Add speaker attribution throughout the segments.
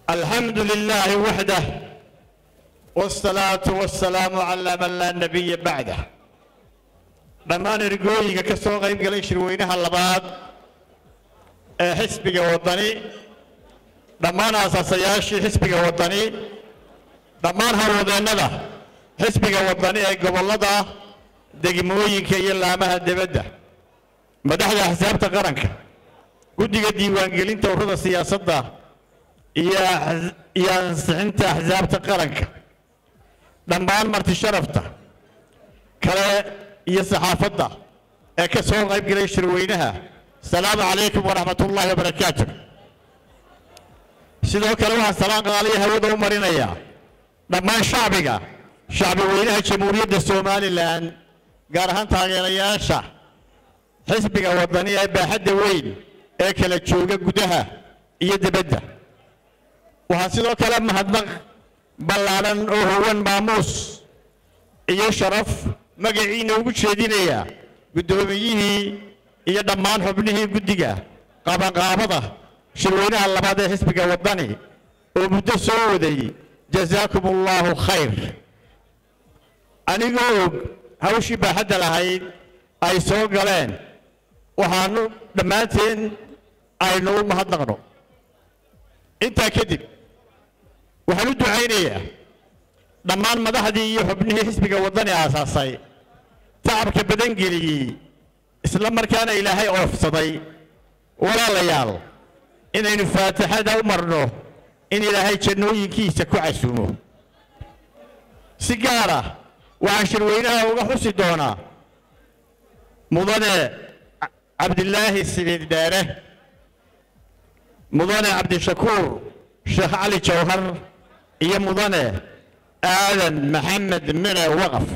Speaker 1: الحمد لله وحده والصلاة والسلام على من لا نبي بعده dhammaan ergooyinka ka soo qayb galay shirweynaha labaad ee xisbiga waddani dhammaan aasaasayaashii xisbiga waddani dhammaan howlwadeennada xisbiga waddani ee gobollada degmooyinka iyo laamaha debadda madaxda axsaabta qaranka guddiga diiwaangelinta ururada siyaasadda iyo ax- iyo ansixinta axsaabta qaranka dhammaan marti sharafta kale iyo saxaafadda ee ka soo qayb galay shirweynaha asalaamu calaykum waraxmat ullaahi wabarakaatu sidoo kale waxaan salaan qaaliya hawada u marinayaa dhammaan shacbiga shacbi weynaha jamhuuriyadda somalilan gaar ahaan taageerayaasha xisbiga waddani ee baaxadda weyn ee kala jooga gudaha iyo dibadda waxaa sidoo kale mahadnaq ballaadhan oo howan maamuus iyo sharaf magaciina ugu jeedinaya guddoomiyihii iyo dhammaan xubnihii guddiga qabanqaabada shirweynaha labaad ee xisbiga waddani oo muddo soo waday jazaakum allaahu khayr anigoo og hawshii baaxadda lahayd ay soo galeen waxaanu dhammaanteen aynu u mahadnaqno intaa kadib waxaan u ducaynayaa dhammaan madaxdii iyo xubnihii xisbiga waddani aasaasay tacabka badan geliyey isla markaana ilaahay oofsaday walaalayaal inaynu faatixada u marno in ilaahay jannooyinkiisa ku casuumo si gaara waxaan shirweynaha uga xusi doonaa mudane cabdilaahi sidiid dheere mudane cabdishakuur sheekh cali jawhar iyo mudane aadan maxamed mine waqaf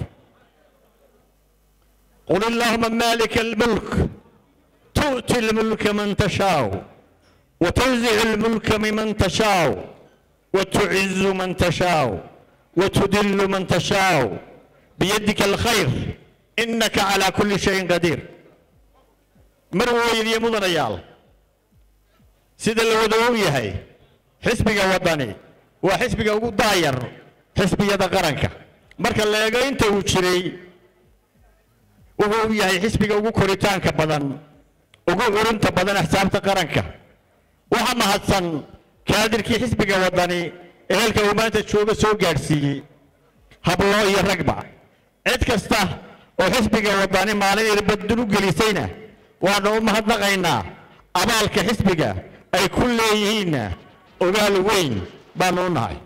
Speaker 1: قل اللهم مالك الملك تؤتي الملك من تشاء وتنزع الملك ممن تشاء وتعز من تشاء وتذل من تشاء بيدك الخير إنك على كل شيء قدير مروي يا مدن ريال سيد الودو يهي حسبك وطني وحسبك ugu daayar xisbiyada qaranka marka la eego inta uu jiray wuxuu u yahay xisbiga ugu koritaanka badan ugu curinta badan axsaabta qaranka waxa mahadsan kaadirkii xisbiga waddani ee halka uu maanta jooga soo gaadhsiiyey hablo iyo ragba cid kasta oo xisbiga waddani maalin irbadun u gelisayna waanu u mahadnaqaynaa abaalka xisbiga ay ku leeyihiinna ogaal weyn baanu u nahay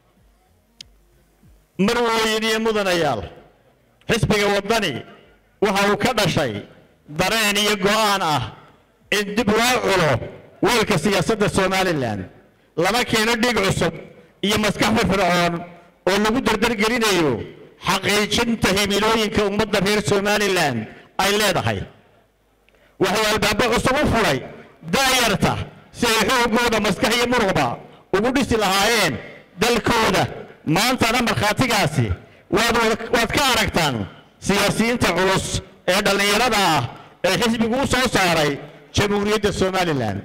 Speaker 1: marweyn iyo mudanayaal xisbiga waddani waxa uu ka dhashay dareen iyo go'aan ah in dib loo culo weelka siyaasadda somalilan lama keeno dhiig cusub iyo maskax firfircoon oo lagu dardargelinayo xaqiijinta himilooyinka ummadda reer somalilan ay leedahay waxay albaabo cusub u furay daayarta si ay xoogooda maskax iyo muruqba ugu dhisi lahaayeen dalkooda maantana markhaatigaasi waad wada- waad ka aragtaan siyaasiyiinta culus ee dhallinyarada ah ee xisbigu u soo saaray jamhuuriyadda somalilan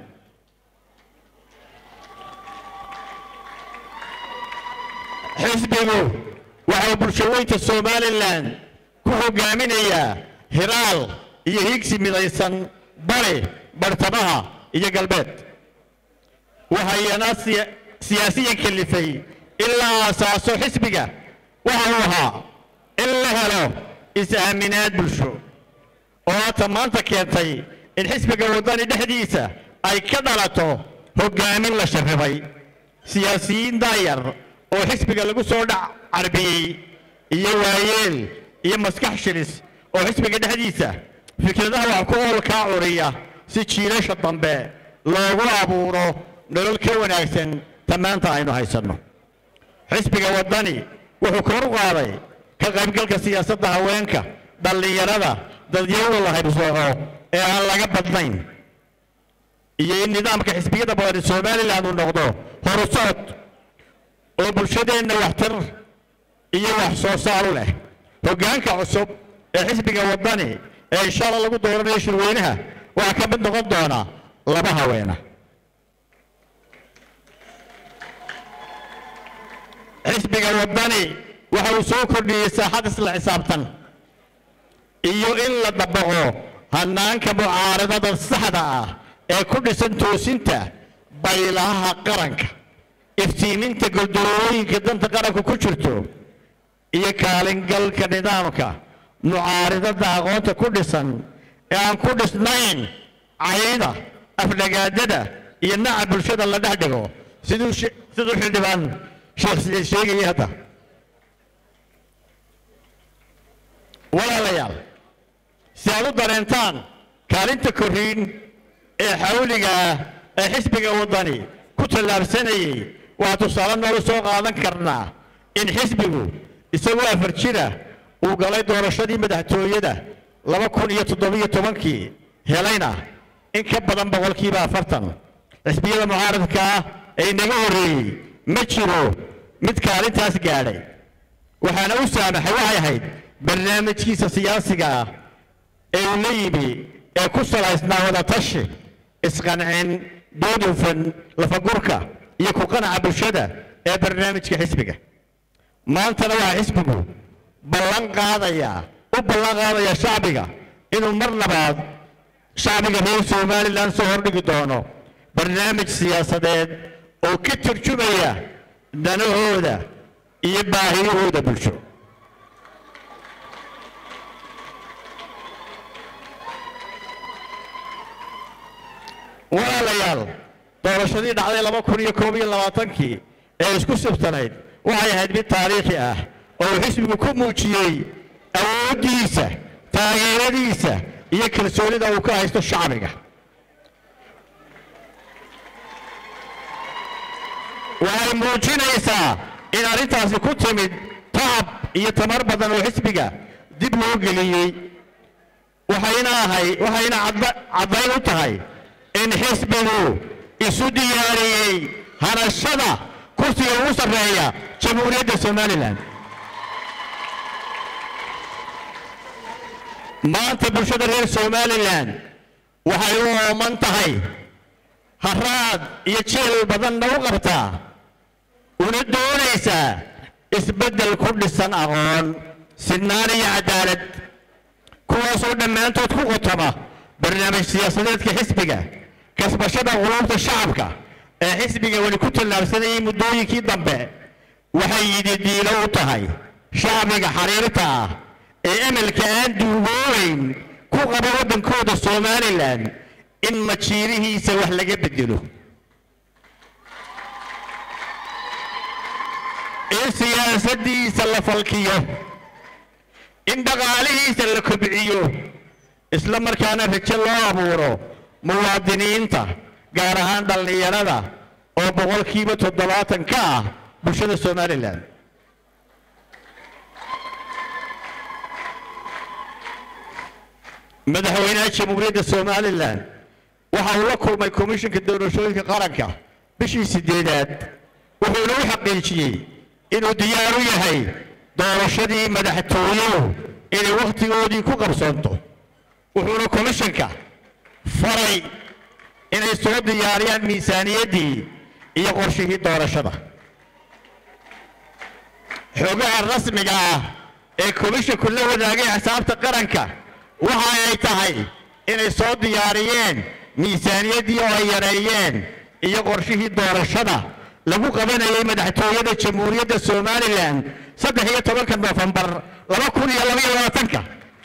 Speaker 1: xisbigu waxau bulshaweynta somalilan ku hogaaminayaa hiraal iyo higsi midaysan bari bartamaha iyo galbeed waxayana siya- siyaasiyan kalifay in la aasaaso xisbiga waxa uu ahaa in la helo is-aaminaad bulsho oo haata maanta keentay in xisbiga waddani dhexdiisa ay ka dhalato hoggaamin la sharribay siyaasiyiin daayar oo xisbiga lagu soo dhac carbiyey iyo waayeel iyo maskax shilis oo xisbiga dhexdiisa fikradaha wax ku oolkaa curiya si jiilasha dambe loogu abuuro nolol ka wanaagsan ta maanta aynu haysanno xisbiga waddani wuxuu kor u qaaday ka qaybgalka siyaasadda haweenka dhallinyarada dadyawda la haybsooco ee aan laga badnayn iyo in nidaamka xisbiyada badan somalilan uu noqdo horusocod oo bulshadeenna waxtar iyo wax soo saar u leh hoggaanka cusub ee xisbiga waddani ee insha alla lagu dooranayo shirweynaha waxaa ka mid noqon doona laba haweena xisbiga waddani waxa uu soo kordhiyey saaxad isla xisaabtan iyo in la dabaqo hannaanka mucaaradada saxda ah ee ku dhisan toosinta baylaha qaranka iftiiminta goldolooyinka danta qaranku ku jirto iyo kaalingalka nidaamka mucaaridada aqoonta ku dhisan ee aan ku dhisnayn cayda afdhagaadada iyo naca bulshada la dhex dhigo siduu she- siduu xildhibaan sheekh siciid sheegayay hadda walaalayaal si aad u dareentaan kaalinta korriin ee xawliga ah ee xisbiga waddani ku tallaabsanayay waa tusaale noogu soo qaadan karnaa in xisbigu isagoo afar jira uu galay doorashadii madaxtooyada laba kun iyo toddobiyo tobankii helayna in ka badan boqolkiiba afartan xisbiyada mucaaradka ah ee inaga horreeyey ma jiro mid kaalintaas gaadhay waxaana u saamaxay waxay ahayd barnaamijkiisa siyaasiga ah ee uu la yimi ee ku salaysnaa wadatashi isqancin dood hufan lafagurka iyo ku qanaca bulshada ee barnaamijka xisbiga maantana waxaa xisbigu ballan qaadaya u ballan qaadaya shacbiga inuu mar labaad shacbiga reer somalilan soo hordhigi doono barnaamij siyaasadeed oo ka turjumaya danahooda iyo baahiyahooda bulsho walaalayaal doorashadii dhacday laba kun iyo koob iyo labaatankii ee isku sibtanayd waxay ahayd mid taariikhi ah oo uu xisbigu ku muujiyey awooddiisa taageeradiisa iyo kalsoonida uu ka haysto shacbiga waxay muujinaysaa in arrintaasi ku timid taab iyo tamar badan oo xisbiga dib loo geliyey waxayna ahay waxayna cadda- caddayn u tahay in xisbigu isu diyaariyey hanashada kursiga ugu sarreeya jamhuuriyadda somalilan maanta bulshada reer somalilan waxay u ooman tahay haraad iyo jeel badanna u qabtaa una doonaysaa isbeddel ku dhisan aqoon sinaan iyo cadaalad kuwaasoo dhammaantood ku qotoma barnaamij siyaasadeedka xisbiga kasbashada quluubta shacabka ee xisbiga weli ku tallaabsanayay muddooyinkii dambe waxay yididiilo u tahay shacbiga xariirta ah ee emelka aan duugoobayn ku qaba waddankooda somalilan in majiirihiisa wax laga bedelo in siyaasadiisa la falkiyo in dhaqaalihiisa la kobciyo isla markaana rajo loo abuuro muwaadiniinta gaar ahaan dhallinyarada oo boqolkiiba toddobaatan ka ah bulshada somalilan madaxweynaha jamhuuriyadda somalilan waxa uu la kulmay komishinka doorashooyinka qaranka bishii sideedaad wuxuuna u xaqiijiyey inuu diyaar u yahay doorashadii madaxtooyuhu inay wakhtigoodii ku qabsoonto wuxuuna komishinka faray inay soo diyaariyaan miisaaniyaddii iyo qorshihii doorashada xogaha rasmiga ah ee komishinku la wadaagay xisaabta qaranka waxa ay tahay inay soo diyaariyeen miisaaniyaddii oo ay yareeyeen iyo qorshihii doorashada lagu qabanayay madaxtooyada jamhuuriyadda somalilan saddex iyo tobanka noofembar laba kun iyo labaiyo labaatanka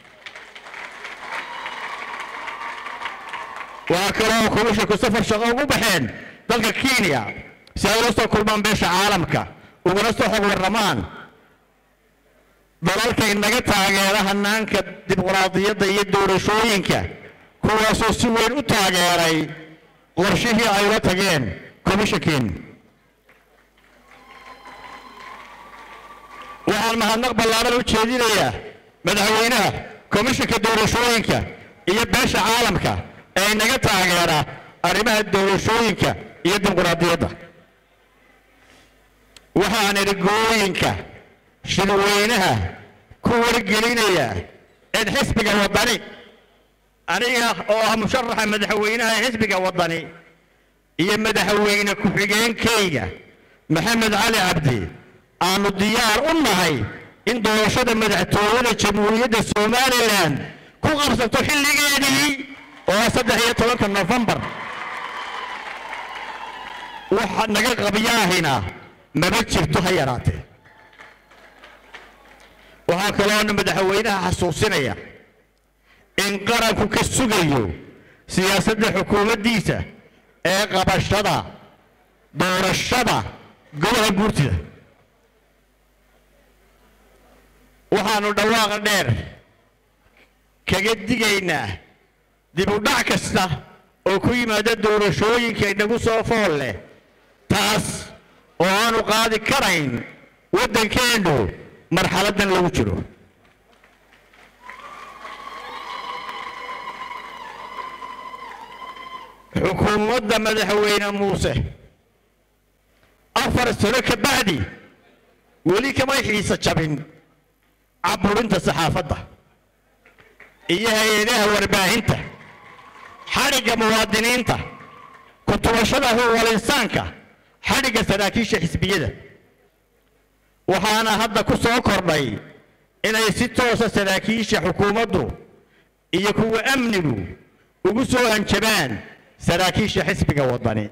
Speaker 1: waxaa kaloo komishinku safar shaqo ugu baxeen dalka kenya si ay ula soo kulmaan beesha caalamka uguna soo xog warramaan dalalka inaga taageera hanaanka dimuqraadiyadda iyo doorashooyinka kuwaasoo si weyn u taageeray qorshihii ay ula tageen komishankiin waxaan mahadnaq ballaaran u jeedinayaa madaxweynaha komishanka doorashooyinka iyo beesha caalamka ee inaga taageera arrimaha doorashooyinka iyo dimuqraadiyadda waxaan ergooyinka shirweynaha ku wargelinaya in xisbiga waddani aniga oo ah musharaxa madaxweynaha ee xisbiga waddani iyo madaxweyne ku-xigeenkayga maxamed cali cabdi aanu diyaar u nahay in doorashada madaxtooyada jamhuuriyadda somalilan ku qabsato xilligeedii oo saddex iyo tobanka nofembar waxa naga qabyaahina maba jirto ha yaraatee waxaa kaloona madaxweynaha xasuusinaya in qaranku ka sugayo siyaasadda xukuumaddiisa ee qabashada doorashada golaha guurtida waxaanu dhawaaqa dheer kaga digaynaa dib u dhac kasta oo ku yimaada doorashooyinka inagu soo fool leh taas oo aanu qaadi karayn waddankeennu marxaladdan lagu jiro xukuumadda madaxweyne muuse afar sano ka bacdi weli kamay xiisa jabin caburinta saxaafadda iyo hay-adaha warbaahinta xadhigga muwaadiniinta kutubashada huwalinsaanka xadhigga saraakiisha xisbiyada waxaana hadda ku soo kordhay inay si toosa saraakiisha xukuumaddu iyo kuwa amnigu ugu soo hanjabaan saraakiisha xisbiga waddani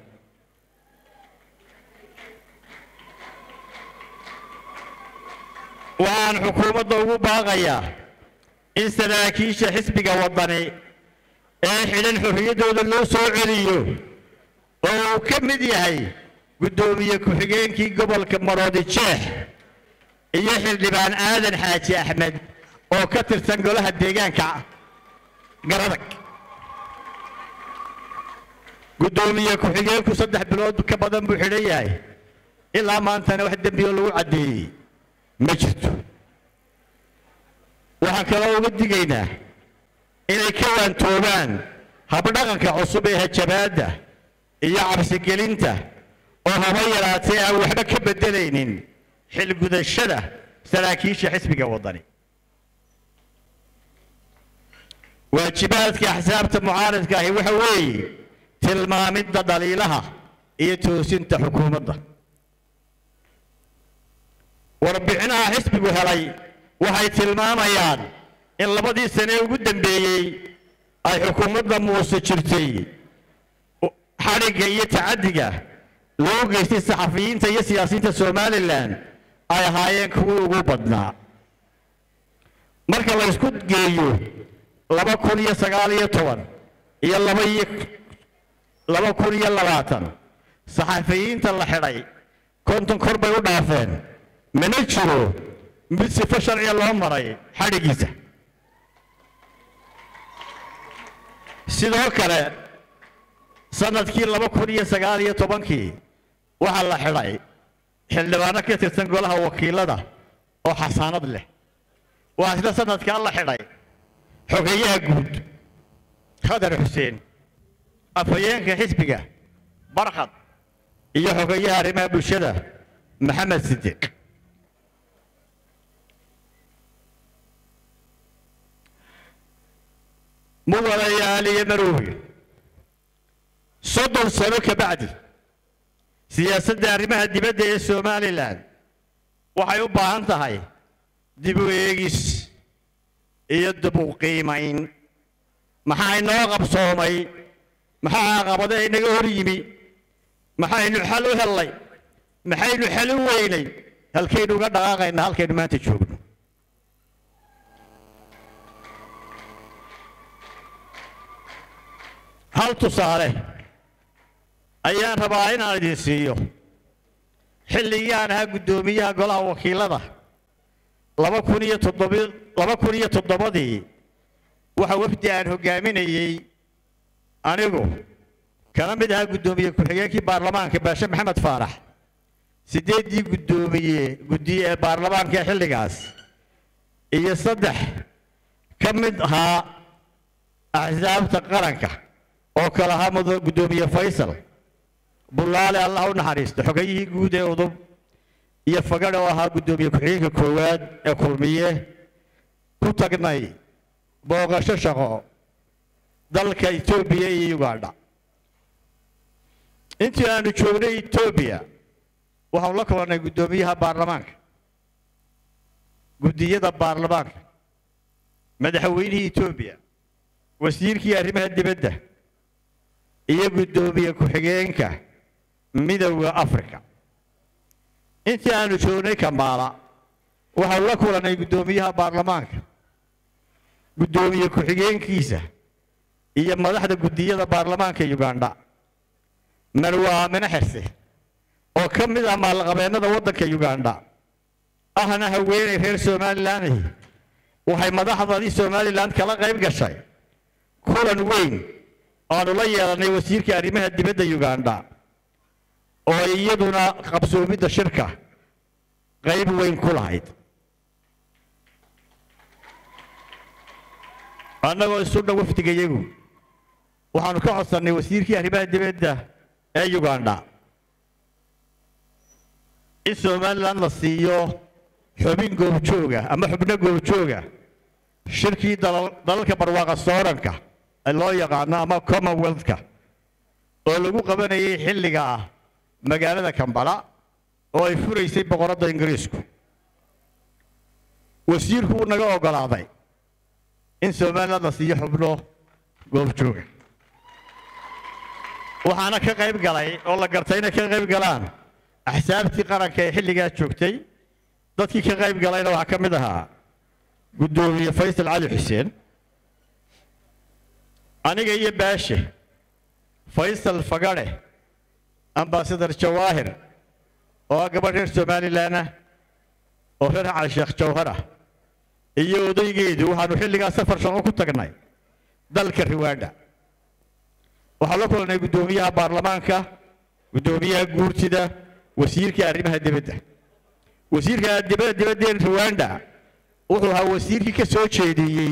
Speaker 1: waxaan xukuumadda ugu baaqayaa in saraakiisha xisbiga waddani ee xidhan xorriyaddooda loo soo celiyo oo uu ka mid yahay guddoomiye ku-xigeenkii gobolka maroodi jeex iyo xildhibaan aadan xaaji axmed oo ka tirsan golaha deegaanka garadag guddoomiye ku-xigeenku saddex bilood ka badan buu xidhan yahay ilaa maantana wax dembioo lagu caddeeyey ma jirto waxaan kaloo uga digaynaa inay ka waantoobaan habdhaqanka cusub ee hajabaadda iyo cabsigelinta oo haba yaraatee aan waxba ka beddelaynin xilgudashada saraakiisha xisbiga waddani waajibaadka axsaabta mucaaradka ahi waxa weeye tilmaamidda dhaliilaha iyo toosinta xukuumadda warbixinaha xisbigu helay waxay tilmaamayaan in labadii sane ugu dambeeyey ay xukuumadda muuse jirtay xadhigga iyo tacaddiga loo geystay saxafiyiinta iyo siyaasiyiinta somalilan ay ahaayeen kuwii ugu badnaa marka la ysku geeyo laba kun iyo sagaal iyo toban iyo laba iyo laba kun iyo labaatan saxafiyiinta la xidhay konton kor bay u dhaafeen mana jiro mid sifo sharciga loo maray xadhiggiisa sidoo kale sanadkii laba kun iyo sagaal iyo tobankii waxaa la xidhay xildhibaano ka tirsan golaha wakiilada oo xasaanad leh waxaa isla sanadkaa la xidhay xogeeyaha guud khadar xuseen afhayeenka xisbiga barkhad iyo xogeeyaha arrimaha bulshada maxamed sidiiq mudanayaal iyo maroobi soddon sano ka bacdi siyaasadda arrimaha dibadda ee somalilan waxay u baahan tahay dib u eegis iyo dib u qiimayn maxaa inoo qabsoomay maxaa caqabada inaga hor yimi maxaynu xal u hellay maxaynu xal u weynay halkaynu uga dhaqaaqaynaa halkaynu maanta joogno hal tusaale ayaan rabaa inaan idin siiyo xilligii aan ahaa guddoomiyaha golaha wakiilada laba kun iyo toddobi laba kun iyo toddobadii waxa wafdi aan hoggaaminayey anigu kana mid ahaa guddoomiye ku-xigeenkii baarlamaanka baashe maxamed faarax siddeeddii guddoomiye guddiye ee baarlamaanka ee xilligaas iyo saddex ka mid ahaa axsaabta qaranka oo kale ahaa mudan guddoomiye faysal bullaale allah u naxariisto xogayihii guud ee udub iyo fagadh oo ahaa guddoomiye ku-xigeenka koowaad ee kulmiye ku tagnay booqasho shaqo dalka etoobiya iyo ugandha intii aanu joognay etoobiya waxaanu la kulannay guddoomiyaha baarlamaanka guddiyada baarlamaanka madaxweynihii etoobiya wasiirkii arrimaha dibadda iyo guddoomiye ku-xigeenka midowda africa intii aanu joognay kambaala waxaanu la kulannay guddoomiyaha baarlamaanka guddoomiye ku-xigeenkiisa iyo madaxda guddiyada baarlamaanka ugandha marwa aamine xirse oo ka mid ah maalqabeennada waddanka ugandha ahna haweenay reer somalilan waxay madaxdadii somalilan kala qayb gashay kulan weyn aanu la yeelannay wasiirka arrimaha dibadda ugandha oo iyaduna qabsoomidda shirka qayb weyn ku lahayd annagoo isu dhow wafdigayagu waxaanu ka codsannay wasiirkii arrimaha dibadda ee ugandha in somalilan la siiyo xubin goobjooga ama xubno goobjooga shirkii dalalka barwaaqa sooranka ee loo yaqaano ama commonwealthka oo lagu qabanayay xilliga ah magaalada kambala oo ay furaysay boqoradda ingiriisku wasiirku uu naga oggolaaday in somalilan la siiyo xubno goobjooga waxaana ka qayb galay oo la gartay inay ka qayb galaan axsaabtii qaranka ee xilligaa joogtay dadkii ka qayb galayna waxaa ka mid ahaa guddoomiye faysal cali xuseen aniga iyo baashe faysal fagadhe ambasadar jawaahir oo ah gabadh reer somalilan ah oo reer cali sheekh jawhar ah iyo odaygeedu waxaanu xilligaa safar shaqo ku tagnay dalka riwaadha waxaan la kulannay guddoomiyaha baarlamaanka guddoomiyaha guurtida wasiirka arrimaha dibadda wasiirka dibadda dibaddeen ruwanda wuxuu ahaa wasiirkii ka soo jeediyey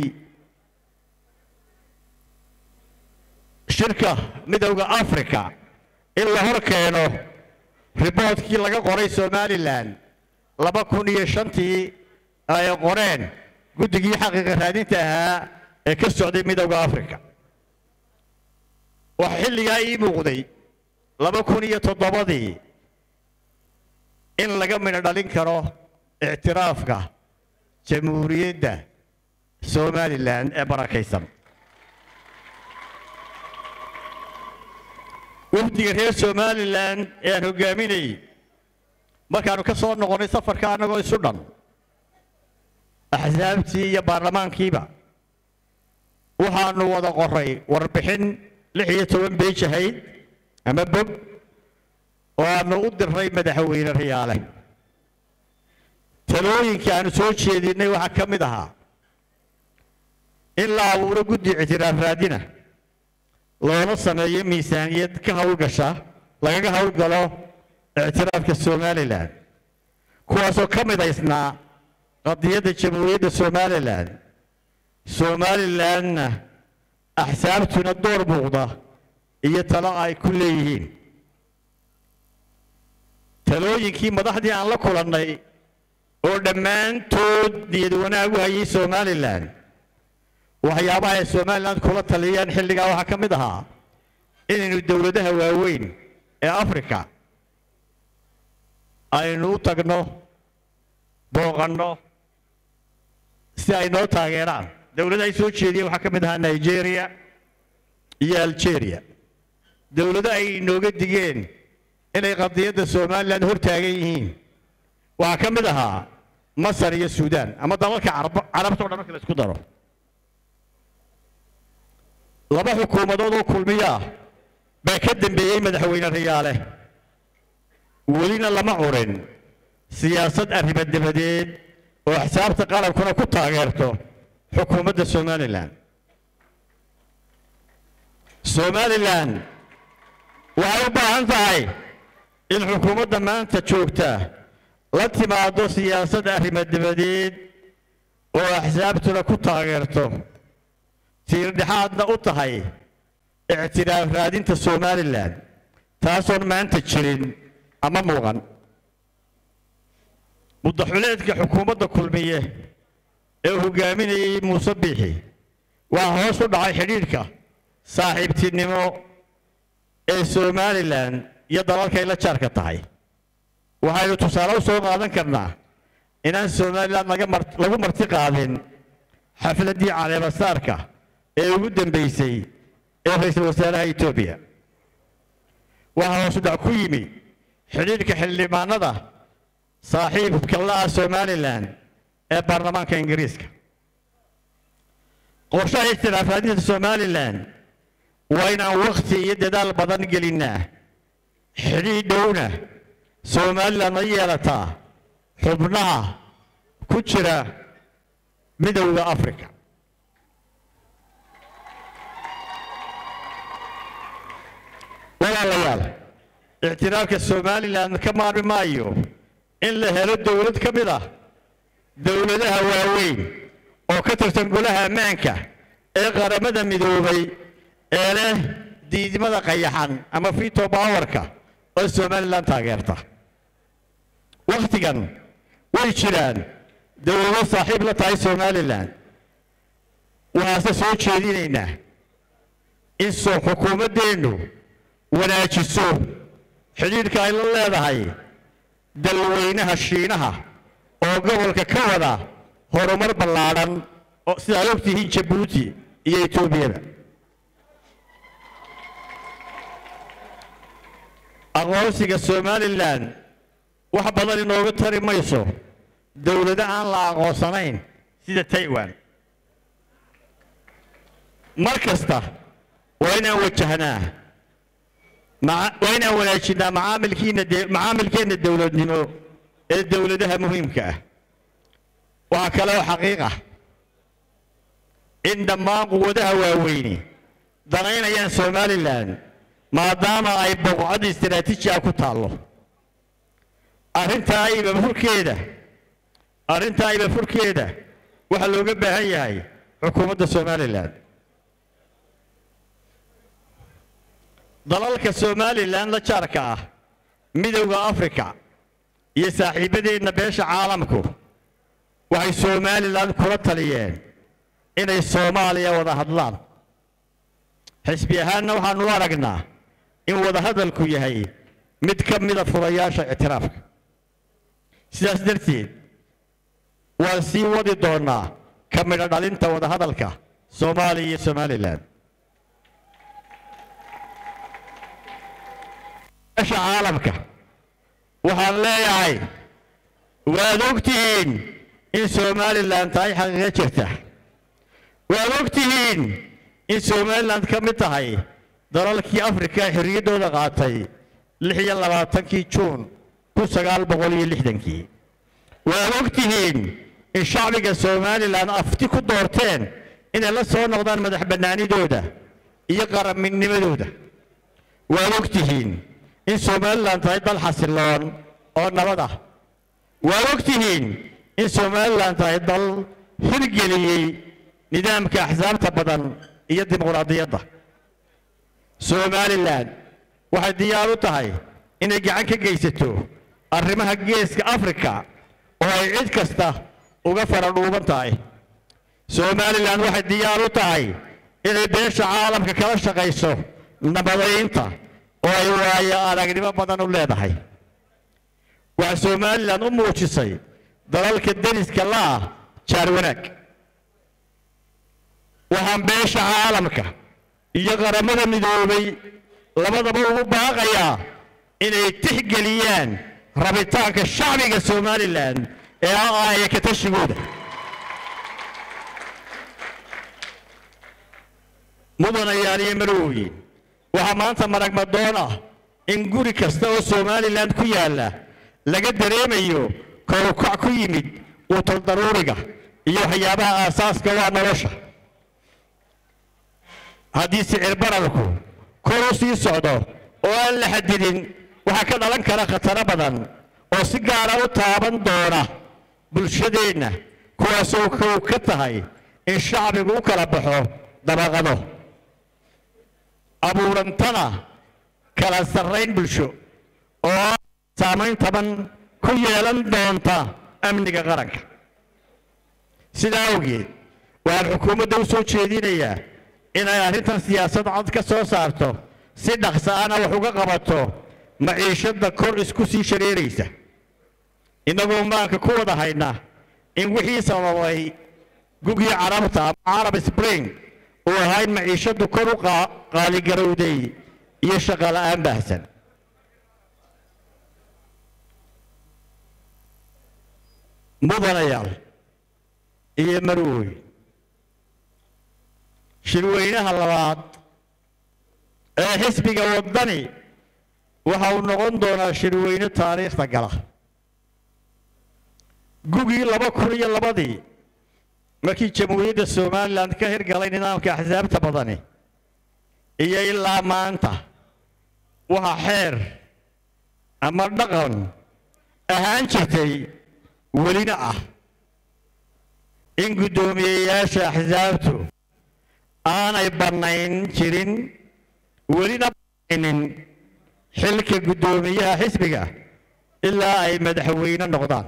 Speaker 1: shirka midowda africa in la hor keeno riboodkii laga qoray somalilan laba kun iyo shantii ay qoreen guddigii xaqiiqa raadinta ahaa ee ka socday midowda africa waxaa xilligaa ii muuqday laba kun iyo toddobadii in laga midho dhalin karo ictiraafka jamhuuriyadda somalilan ee barakaysan wafdiga reer somalilan ee aan hoggaaminayay markaannu ka soo noqonnay safarka annagoo isu dhan axsaabtii iyo baarlamaankiiba waxaannu wada qoray warbixin lix iyo toban beej ahayd ama bog oo aanu u dirray madaxweyne riyaale talooyinkii aanu soo jeedinnay waxaa ka mid ahaa in la abuuro guddi ictiraaf raadina loona sameeyo miisaaniyad ka howlgasha lagaga howlgalo ictiraafka somalilan kuwaasoo ka midaysnaa qadiyadda jamhuuriyadda somalilan somalilanna axsaabtuna door muuqda iyo talo ay ku leeyihiin talooyinkii madaxdii aan la kulannay oo dhammaantood niyad wanaag u hayay somalilan waxyaabaha ay somalilan kula taliyeen xilligaa waxaa ka mid ahaa inaynu dowladaha waaweyn ee africa aynu u tagno booqanno si ay noo taageeraan dowladaha ay soo jeediyeen waxaa ka mid ahaa nigeria iyo algeria dowlado ay inooga digeen inay qadiyadda somalilan hor taagan yihiin waxaa ka mid ahaa masar iyo suudaan ama dalalka carabta o dhan marka la isku daro laba xukuumadood oo kulmiya ah baa ka dembeeyey madaxweyne riyaale welina lama curin siyaasad arrimo dabadeed oo axsaabta qalabkuna ku taageerto xukuumadda somalilan somalilan waxay u baahan tahay in xukuumadda maanta joogta la timaado siyaasad arrimo dabadeed oo axsaabtuna ku taageerto tiirdhexaadna u tahay ictiraaf raadinta somalilan taasoon maanta jirin ama muuqan muddaxuleedka xukuumadda kulmiye ee hogaaminayay muuse biixi waa hoos u dhacay xidhiidhka saaxiibtinimo ee somalilan iyo dalalkay la jaarka tahay waxaynu tusaale u soo qaadan karnaa inaan somalilan laga mar lagu marti qaadin xafladdii caleemasaarka ee ugu dambaysay ee ra-iisul wasaaraha etoobiya waxaa hoosu dhac ku yimi xidhiidhka xildhibaanada saaxiibka la-ah somalilan ee baarlamaanka ingiriiska qorshaha ixtiraafaadinta somalilan waa inaan wakhti iyo dadaal badan gelinnaa xidhiidh dhowna somalilan la yeelataa xubnaha ku jira midowda africa walaalayaal ictiraafka somalilan ka maarmi maayo in la helo dowlad ka mid ah dowladaha waaweyn oo ka tirsan golaha ammaanka ee qaramada midoobay ee leh diidmada qayaxan ama fito bowerka oo somalilan taageerta wakhtigan way jiraan dowlado saaxiib la tahay somalilan waxaase soo jeedinaynaa in soo xukuumaddeennu wanaajiso xidhiidhka ay la leedahay dalweynaha shiinaha oo gobolka ka wada horumar ballaadhan oo sidaad ogtihiin jabuuti iyo etoobiyada aqoonsiga somalilan wax badan inooga tari mayso dowlado aan la aqoonsanayn sida taiwan mar kasta waa inaan wajahnaa waa inaan wanaajinaa macaamilkiina macaamilkeenna dowladnimo ee dowladaha muhiimka ah waxaa kale oo xaqiiq ah in dhammaan quwadaha waaweyni danaynayaan somalilan maadaama ay boqocad istaraatiiji ah ku taallo arrintaa iba furkeeda arrintaa iba furkeeda waxaa looga baahan yahay xukuumadda somalilan dalalka somalilan la jaarka ah midowda africa iyo saaxiibadeenna beesha caalamku waxay somalilan kula taliyeen inay soomaaliya wada hadlaan xisbi ahaanna waxaanu u aragnaa in wadahadalku yahay mid ka mida furayaasha ictiraafka sidaas darteed waan sii wadi doonnaa ka midho dhalinta wadahadalka soomaaliya iyo somalilan beesha caalamka waxaan leeyahay waad ogtihiin in somalilan tahay xaqiiqo jirta waad ogtihiin in somalilan ka mid tahay dalalkii afrika xorriyaddooda qaatay lix iyo labaatankii juun kun sagaal boqol iyo lixdankii waad ogtihiin in shacbiga somalilan afti ku doorteen inay la soo noqdaan madax bannaanidooda iyo qarannimadooda waad ogtihiin in somalilan tahay dal xasiloon oo nabad ah waad ogtihiin in somalilan tahay dal hirgeliyey nidaamka axsaabta badan iyo dimuqraadiyadda somalilan waxay diyaar u tahay inay gacan ka geysato arrimaha geeska afrika oo ay cid kasta uga faradhuuban tahay somalilan waxay diyaar u tahay inay beesha caalamka kala shaqayso nabadaynta oo ay waayo aragnimo badan u leedahay waxaa somalilan u muujisay dalalka deriska la'ah jaar wanaag waxaan beesha caalamka iyo qaramada midoobay labadaba ugu baaqayaa inay tixgeliyaan rabitaanka shacbiga somalilan ee ah aaya ka tashigooda mudanayaal iyo marwooyin waxaa maanta marag madoon ah in guri kasta oo somalilan ku yaalla laga dareemayo kowkac ku yimid quutal daruuriga iyo waxyaabaha aasaaska waa nolosha haddii sicir bararku kor u sii socdo oo aan la xadidin waxaa ka dhalan kara khataro badan oo si gaara u taaban doona bulshadeenna kuwaasoo kow ka tahay in shacbigu u kala baxo dabaqado abuurantana kala sarrayn bulsho oo saamayn taban ku yeelan doonta amniga qaranka sidaa awgeed waxaan xukuumadda u soo jeedinayaa inay arrintan siyaasad cad ka soo saarto si dhaqsa ana wax uga qabato maciishadda kor isku sii shareeraysa innagoo maanka ku wada hayna in wixii sababay gugii carabta ama carab spring uu ahaa in maciishadu kor u qaaligarowday iyo shaqo la'aan baahsan mudanayaal iyo marwoy shirweynaha labaad ee xisbiga waddani waxa uu noqon doonaa shirweyne taariikhda gala gugii laba kun iyo labadii markii jamhuuriyadda somalilan ka hirgalay nidaamka axsaabta badani iyo ilaa maanta waxa xeer ama dhaqan ahaan jirtay welina ah in guddoomiyeyaasha axsaabtu aanay bannayn jirin welina bannaynin xilka guddoomiyaha xisbiga ilaa ay madaxweyne noqdaan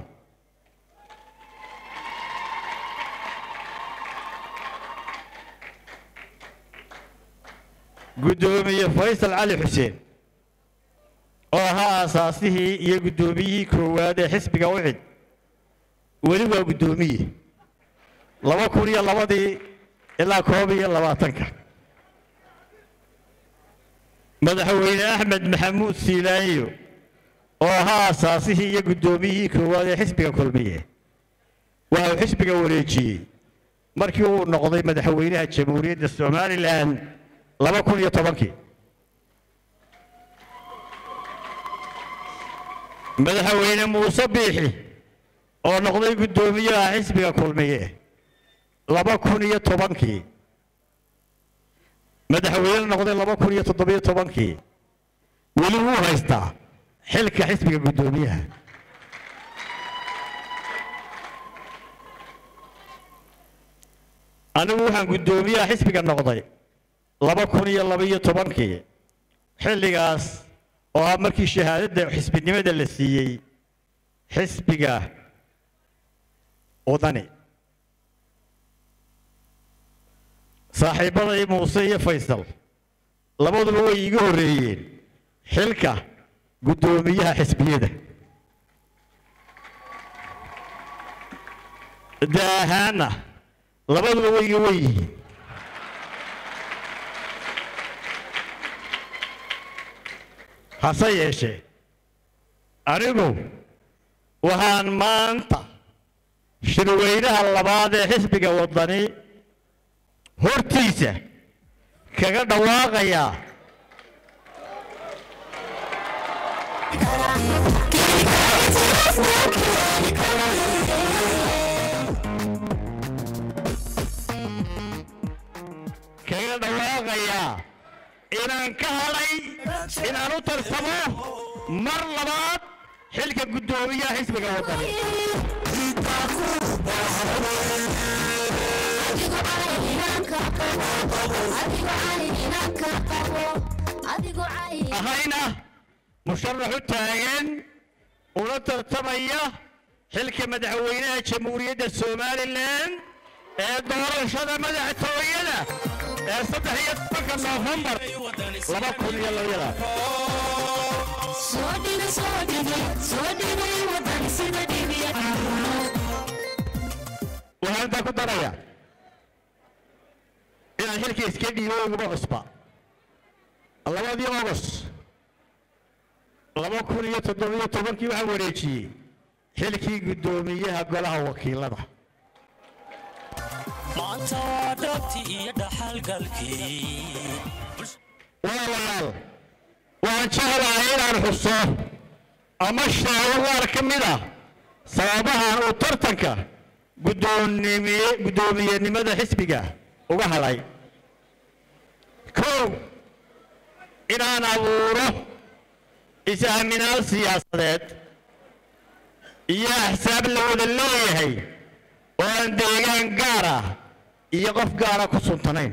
Speaker 1: guddoomiye faysal cali xuseen oo ahaa aasaasihii iyo guddoomiyihii koowaad ee xisbiga ucid weli waa guddoomiye laba kun iyo labadii ilaa koob iyo labaatanka madaxweyne axmed maxamuud siilaanyo oo ahaa aasaasihii iyo guddoomiyihii koowaad ee xisbiga kulmiye waxa uu xisbiga wareejiyey markii uu noqday madaxweynaha jamhuuriyadda somalilan laba kun iyo tobankii madaxweyne muuse biixi oo noqday guddoomiyaha xisbiga kulmiye laba kun iyo tobankii madaxweyne noqday laba kun iyo toddobiyo tobankii weli wuu haystaa xilka xisbiga guddoomiyaha anigu waxaan guddoomiyaha xisbiga noqday laba kun iyo labaiyo tobankii xilligaas oo ah markii shahaadadda xisbinimada la siiyey xisbiga wadani saaxiibbaday muuse iyo faysal labaduba way iiga horreeyeen xilka guddoomiyaha xisbiyada da ahaanna labaduba way iga wen yihiin hase yeeshee anigu waxaan maanta shirweynaha labaad ee xisbiga waddani hortiisa kaga dhawaaqayaa kaga dhawaaqayaa inaan ka hadhay inaan u tarsamo mar labaad xilka guddoomiyaha xisbiga waddani ahayna musharax u taagan una tartamaya xilka madaxweynaha jamhuuriyadda somalilan ee doorashada madaxtooyada ee saddex iyo tobanka noofembar laba kun iyo labayada waxaan intaa ku daraya inaan xilka iska dhiibo uguma cusba labadii ogos laba kun iyo toddobiyo tobankii waxaan wareejiyey xilkii guddoomiyaha golaha wakiilada
Speaker 2: maanta waa dhabti iyo dhaxalgalkii
Speaker 1: walaalayaal waan jeclahay inaan xuso ama sheego qaar ka mid ah sababaha uu tartanka guddoonimiye guddoomiyenimada xisbiga uga hadhay kow inaan abuuro is-aaminaad siyaasadeed iyo axsaab la wada leeyahay oo aan deegaan gaar ah iyo qof gaara ku suntanayn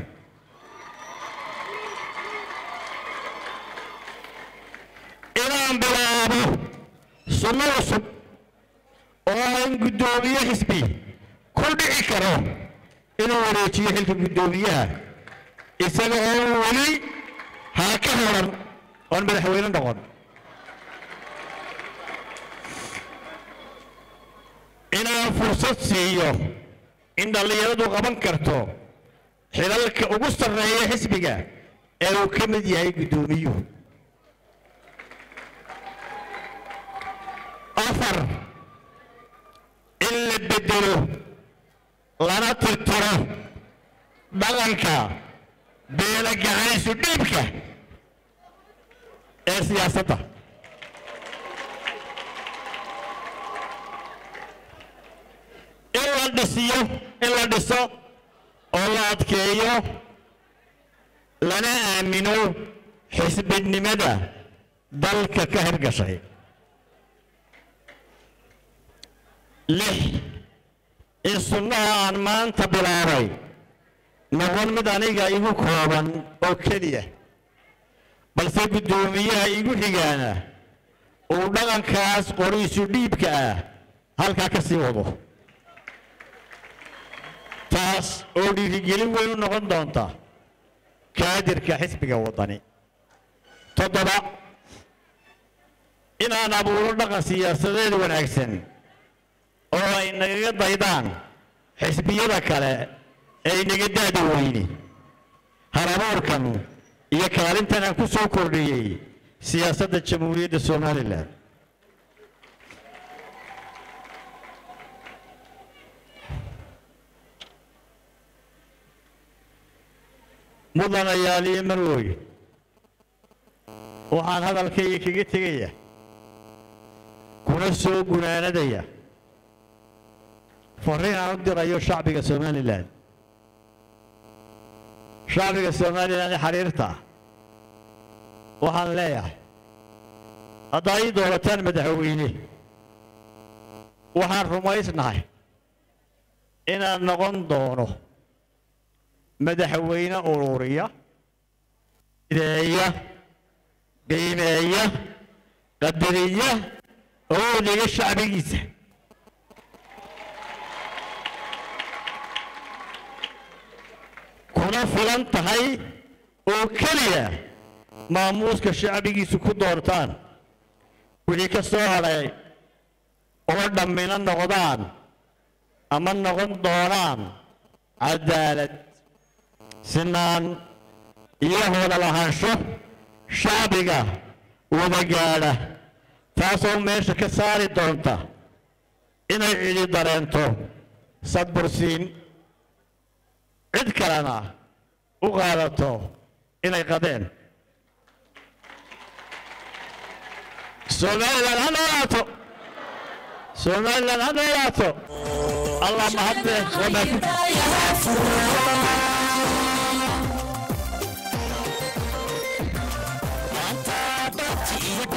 Speaker 1: inaan bilaabo sunno cusub oo aan guddoomiye xisbi ku dhici karo inuu wareejiyo xilka guddoomiyaha isaga oo weli haa ka horan oon madaxweyne noqon inaan fursad siiyo in dhallinyaradu qaban karto xilalka ugu sarreeya xisbiga ee uu ka mid yahay guddoomiyuhu afar in la bedelo lana tirtiro dhaqanka beela gacanaysu dhiibka ee siyaasadda in la dhisiyo in la dhiso oo la adkeeyo lana aamino xisbinimada dalka ka hirgashay lix in sunnaha aan maanta bilaabay noqon mid aniga igu kooban oo keliya balse guddoomiyaha igu xigaana uu dhaqankaas qoriisu dhiibka ah halkaa ka sii wado taas oo dhiirigelin weyn u noqon doonta kaadirka xisbiga waddani toddoba inaan abuuro dhaqan siyaasadeed wanaagsan oo ay nagaga daydaan xisbiyada kale ee inaga daada weyni halabuurkan iyo kaalintan aan ku soo kordhiyey siyaasadda jamhuuriyadda somalilan mudanayaal iyo marwoy waxaan hadalkayga kaga tegaya kuna soo gunaanadaya fariin aan u dirayo shacbiga somalilan shacbiga somalilan ee xiriirta waxaan leeyahay haddaa ii doorataan madaxweyne waxaan rumaysnahay inaan noqon doono madaxweyne ururiya ideeya qiimeeya qadariya oo dhiga shacbigiisa kuna filan tahay oo keliya maamuuska shacbigiisu ku doortaan wixii ka soo hadhay oo dhammina noqdaan ama noqon doonaan cadaalad sinaan iyo hooda lahaansho shacbiga wada gaadha taasoo meesha ka saari doonta inay cidi dareento sadbursiin cid kalena u qaadato inay qadeen somalilan ha noolaato somalilan ha noolaato allah mahadle waa mahadsan